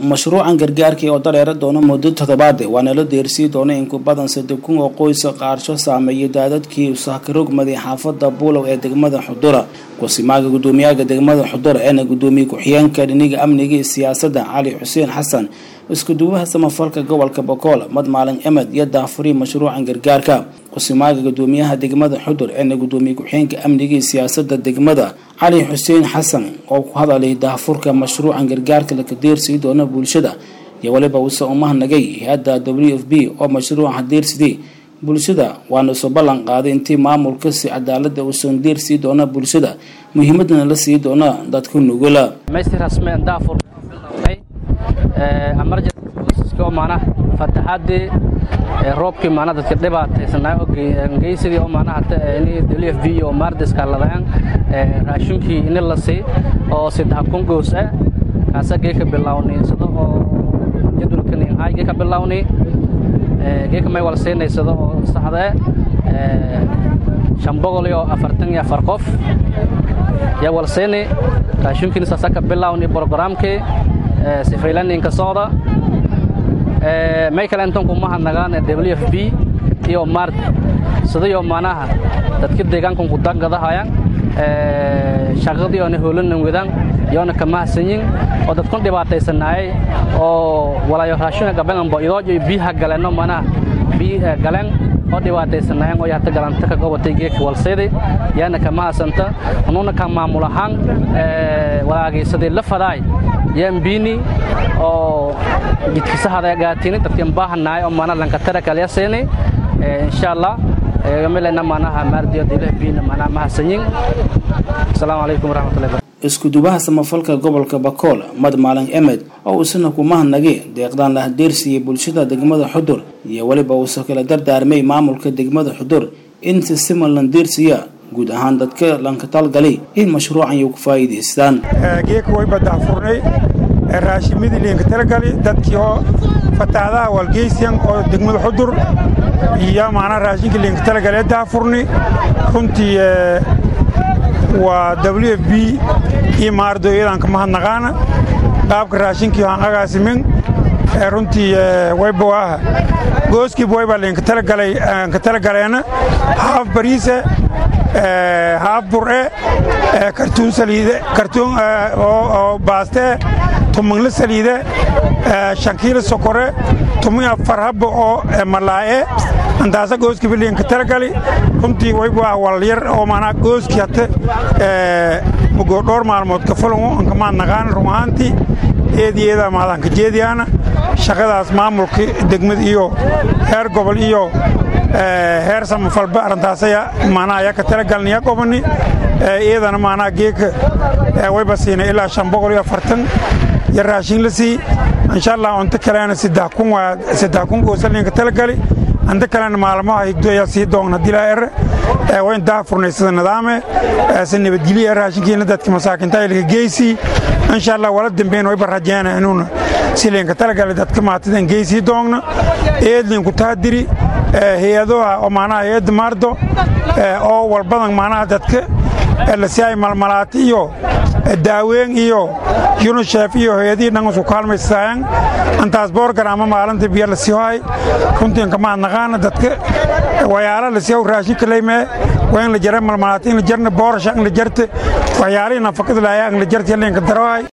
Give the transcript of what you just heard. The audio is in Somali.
mashruucan gargaarkii oo dareera doono muddo toddobaade waana la deersii doona in ku badan saddex kun oo qoysa qaarsho saameeyay daadadkii usahkarogmaday xaafada buulow ee degmada xudura kusimaaga gudoomiyaha degmada xudura eena gudoomiye ku-xigeenka dhiniga amniga iyo siyaasadda cali xuseen xasan iskuduwaha samafalka gobolka bokool mad maalin emed iyo daafuri mashruucan gargaarka kusimaaga gudoomiyaha degmada xudur eena gudoomiye ku-xigeenka amniga iyo siyaasada degmada cali xuseen xasan oo ku hadalay daafurka mashruucan gargaarka laka deersii doona bulshada iyo weliba uuse umahnagay hay-adda w f b oo mashruuca deersidii bulshada waana soo ballan qaaday intii maamulka si cadaalada uusan deersii doona bulshada muhiimadana la sii doona dadka nugula mana fataxaadii roobkii mana dadka dhibaataysanaa geysadii oo mana hata ini w f b oo maardiska ladaan raashinkii ini la sii oo saddex kun goos ah kaasa geeka bilawnay sado oo jadwalkan hay geeka bilawnay geeka may wala siinaysado oo saxdee shan boqol iyo afartan iyo afar qof yaa wala siinay raashinkiina saasa ka bilawnay brogramkii sifaylaninka socda may kale intan kumaha nagaan w f b iyo mart sidayo manaha dadka deegaankan ku dangadahayaan shaqadii oona hoolanan wadaan yoona kamahsanyin oo dadkun dhibaataysanaayay oo walaayo raashina gabenganbo idoojo biyaha galeenno manaha biya galeen oo dhibaataysanaayeen oo hata galanta ka gobatay geeka walsayday yaana kamahasanta anuuna ka maamul ahaan walaagaysaday la fadaay yambiini oo jidkisahada gaatini dadkan baahanaay oo mana lankatara kalya seeni insha allah yamilena manaha maardiyo dilah biina mana mahasanyin asalaamu calaykum waraxmatullahi iskudubaha samafalka gobolka bakool mad maalin emed oo uusana kumahanagi deeqdaan la hadeersiiyey bulshada degmada xudur iyo weliba uusa kala dardaarmay maamulka degmada xudur in si siman lan deersiya guud ahaan dadka lanka talgalay in mashruucan iyo ku faa'iidaystaan geeka way badaafurnay raashimadii liinka talagali dadkii oo fataadaha walgeysiyan oo degmada xudur iyo maanaa raashinka liinka talagalee daafurni runtii waa w f b iyo maardo iyadan ka mahadnaqaana qaabka raashinkii aan agaasimin runtii waybawaaha gooskiiba waybaa liinka talagalay ka talagaleena haaf bariise haaf bur'e kartuun saliide kartuun oo baastee tumangle saliide shankiila sokore tumi afar habba oo malaa'e antaasa gooskiiba liinka talagali runtii waybaa walyar oo maanaa gooskii hate mugoo dhowr maalmood ka fulango anka maadnaqaan run ahaantii eediyeedaa maadanka jeediyaana shaqadaas maamulka degmad iyo heer gobol iyo heer samafalba arrintaasaya maanaa ayaa ka talagalnaya qobani iyadana maanaa geeka wayba siinay ilaa shan boqol iyo afartan iyo raashin la sii insha allah unta kalena saddex kun waa saddex kun goosalinka talagali anta kalena maalmaha higdo ayaa sii doogna dilaa ere wayn daafurnay sida nidaame si nabadgelya raashinkiina dadka masaakinta ilka geysii insha allah wala dambeyn wayba rajeena inuuna silinka talagali dadka maatidan geysii doogna eedlinku taadiri hay-adoha oo maanaha hay-adda maardo oo walbadan maanaha dadka lasiay malmalaati iyo daaweyn iyo yunushef iyo hay-adihii dhan isku kaalmaysaayan antaas boorgaraama maalinta biyo lasii hohay runtiin ka mahadnaqaana dadka wayaala lasii how raashinka laymee waa in la jara malmalaati in la jarna boorasha in la jarte waxyaalihii nafaqada laaya in la jarta yalinka darohay